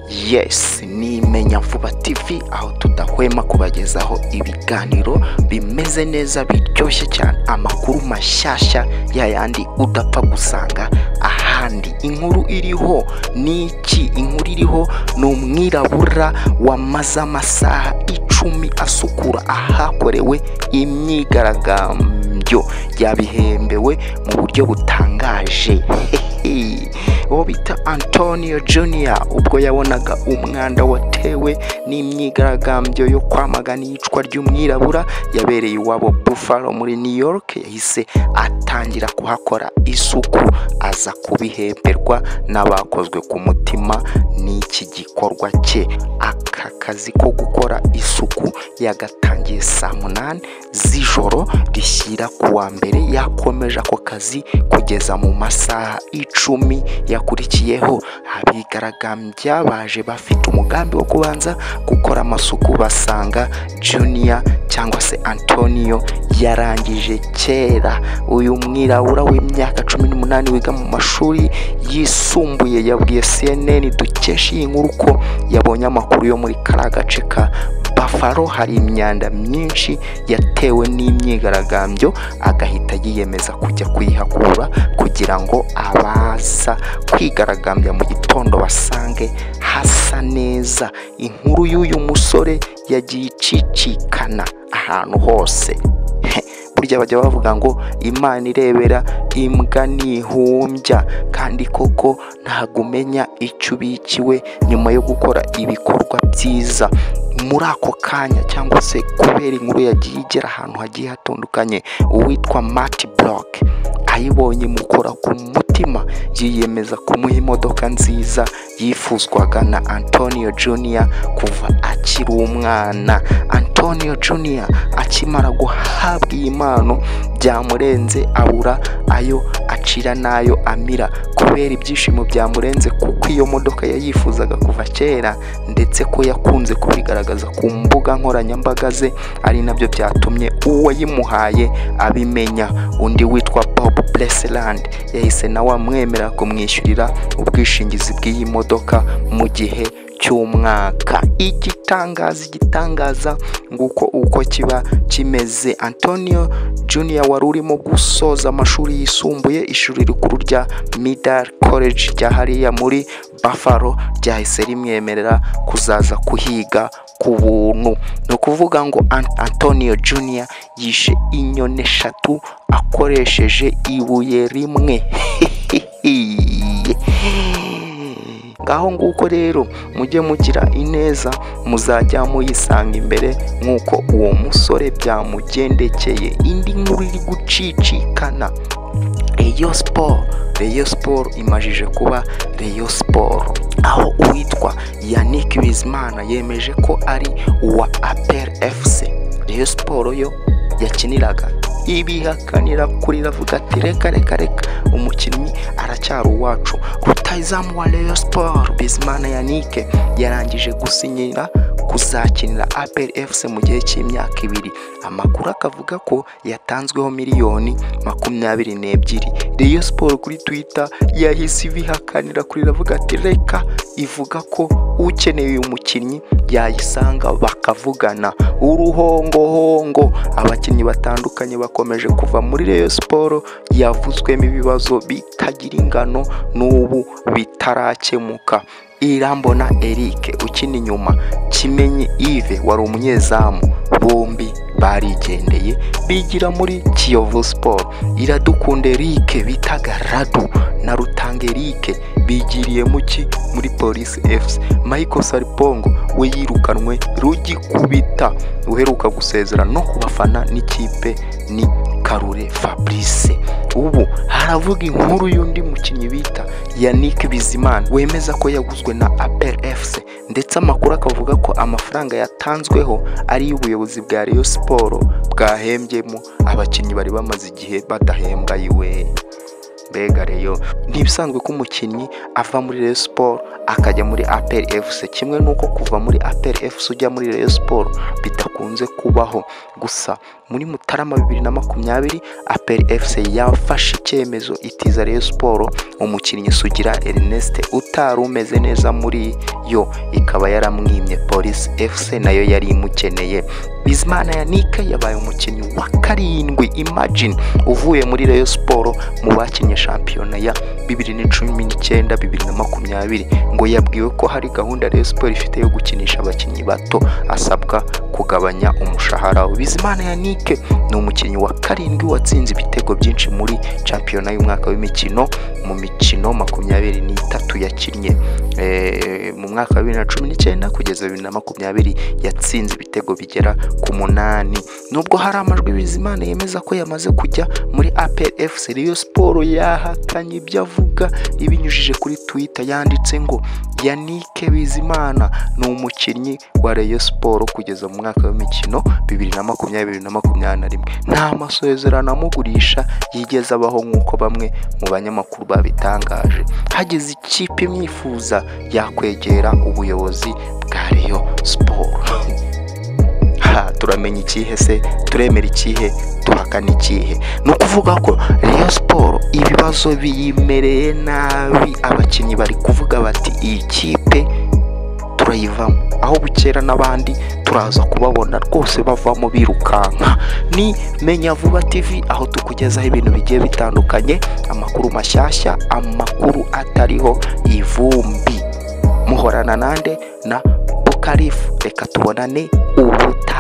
yes ni imenya vuba tv aho tudahwema kubagezaho ibiganiro bimeze neza biryoshye cyane amakuru mashyashya yayandi udapfa gusanga ahandi inkuru iriho ni iki inkuru iriho ni umwirabura wamaze amasaha icumi asukura ahakorewe imyigaragambyo yabihembewe mu buryo butangaje hehe uwo bita antonio junior ubwo yabonaga umwanda watewe n'imyigaragambyo yo kwamagana iyicwa ry'umwirabura yabereye iwabo buffalo muri new york yahise atangira kuhakora isuku aza kubihemberwa n'abakozwe ku mutima n'iki gikorwa cye aka kazi ko gukora isuku yagatangiye saa munani z'ijoro rishyira ku wa mbere yakomeje ako kazi kugeza mu masaha icumi yakurikiyeho abigaragambya baje bafite umugambi wo kubanza gukora amasuku basanga junior cyangwa se antonio yarangije kera uyu mwirabura w'imyaka cumi n'umunani wiga mu mashuri yisumbuye yabwiye cnn dukesha iyi nkuru ko yabonye amakuru yo muri kariya gace ka bafaro hari imyanda myinshi yatewe n'imyigaragambyo agahita yiyemeza kujya kuyihakura kugira ngo abaza kwigaragambya mu gitondo basange hasa neza inkuru y'uyu musore yagiye icicikana ahantu hose burya bajya bavuga ngo imana irebera imbwa ntihumbya kandi koko ntabwo umenya icyo ubikiwe nyuma yo gukora ibikorwa byiza muri ako kanya cyangwa se kubera inkuru yagiye igera ahantu hagiye hatandukanye uwitwa mati buroke ayibonye mukora ku mutima yiyemeza kumuha imodoka nziza yifuzwaga na antonio junior kuva akiri umwana antonio junior akimara guhabwa iyi mpano byamurenze abura ayo acira n'ayo amira kubera ibyishimo byamurenze kuko iyo modoka yayifuzaga kuva kera ndetse ko yakunze kubigaragaza ku mbuga nkoranyambaga ze ari nabyo byatumye uwayimuhaye abimenya undi witwa bob blesseland yahise nawe amwemerera kumwishyurira ubwishingizi bw'iyi modoka mu gihe cy'umwaka igitangaza igitangaza nguko uko kiba kimeze antonio junior wari urimo gusoza amashuri yisumbuye ishuri rikuru rya midal college rya hariya muri buffalo ryahise rimwemerera kuzaza kuhiga ku buntu ni ukuvuga ngo antonio junior yishe inyoni eshatu akoresheje ibuye rimwe ngaho nguko rero mujye mugira ineza muzajya muyisanga imbere nk'uko uwo musore byamugendekeye indi nkuru iri gucicikana reyo siporo reyo siporo imajije kuba reyo siporo aho uwitwa yannick bizimana yemeje ko ari uwa aperi efuse reyo siporo yo yakiniraga ibihakanira kuri ravuga ati reka reka reka umukinnyi aracyari uwacu rutayizamu wa Rayon Sport Bizimana Yannick yarangije gusinyira kuzakinira APR FC mu gihe cy'imyaka ibiri amakuru akavuga ko yatanzweho miliyoni makumyabiri n'ebyiri Rayon Sport kuri Twitter yahise ibihakanira kuri ravuga ati reka ivuga ko ukeneye uyu mukinnyi yayisanga bakavugana uruhongohongo abakinnyi batandukanye bakomeje kuva muri Rayon Sport yavuzwemo ibibazo bitagira ingano n'ubu bitarakemuka irambona eric ukina inyuma kimenyi ive wari umunyezamu bombi barigendeye bigira muri kiyovu siporo iradukunda eric bitaga radu na rutanga eric bigiriye muki muri polisi efuse michael saripongo we yirukanwe rugikubita uheruka gusezera no ku bafana n'ikipe ni karure fabrice ubu haravuga inkuru y'undi mukinnyi bita yannick bizimana wemeza ko yaguzwe na apel efuse ndetse amakuru akavuga ko amafaranga yatanzweho ari y'ubuyobozi bwa Rayon siporo bwahembyemo abakinnyi bari bamaze igihe badahembwa yiwe mbega reyo ntibisanzwe ko umukinnyi ava muri Rayon siporo akajya muri apel efuse kimwe n'uko kuva muri apel efuse ujya muri Rayon siporo bidakunze kubaho gusa muri mutarama bibiri na makumyabiri aperi efuse yafashe icyemezo itiza reyo siporo umukinnyi sugira erineste utari umeze neza muri yo ikaba yaramwimye polisi efuse nayo yari imukeneye bizimana yanike yabaye umukinnyi wa karindwi imagine uvuye muri reyo siporo mu bakinnye shampiyona ya bibiri na cumi n'icyenda bibiri na makumyabiri ngo yabwiwe ko hari gahunda reyo siporo ifite yo gukinisha abakinnyi bato asabwa kugabanya umushahara we bizimana yanike ni umukinnyi wa karindwi watsinze ibitego byinshi muri shampiyona y'umwaka w'imikino mu mikino makumyabiri n'itatu yakinnye Eh, mu mwaka wa bibiri na cumi n'icyenda kugeza bibiri na makumyabiri yatsinze ibitego bigera ku munani nubwo hari amajwi bizimana yemeza ko yamaze kujya muri apr fc riyo siporo yahakanye ibyo avuga ibinyujije kuri twitter yanditse ngo yanike bizimana ni umukinnyi wa reyo siporo kugeza mu mwaka w'imikino bibiri na makumyabiri bibiri na makumyabiri na rimwe nta masezerano amugurisha yigeze abaho nk'uko bamwe mu banyamakuru babitangaje hageze ikipe imwifuza yakwegera ubuyobozi bwa reyo siporo ha turamenya ikihe se turemera ikihe duhakana ikihe ni ukuvuga ko reyo siporo ibibazo biyimereye nabi abakinnyi bari kuvuga bati iyi kipe turayivamo aho bukera n'abandi turaza kubabona rwose bavamo birukanka ni menya vuba tv aho tukugezaho ibintu bigiye bitandukanye amakuru mashyashya amakuru atariho ivumbi muhorana nande na bukarifu reka tubonane ubutaha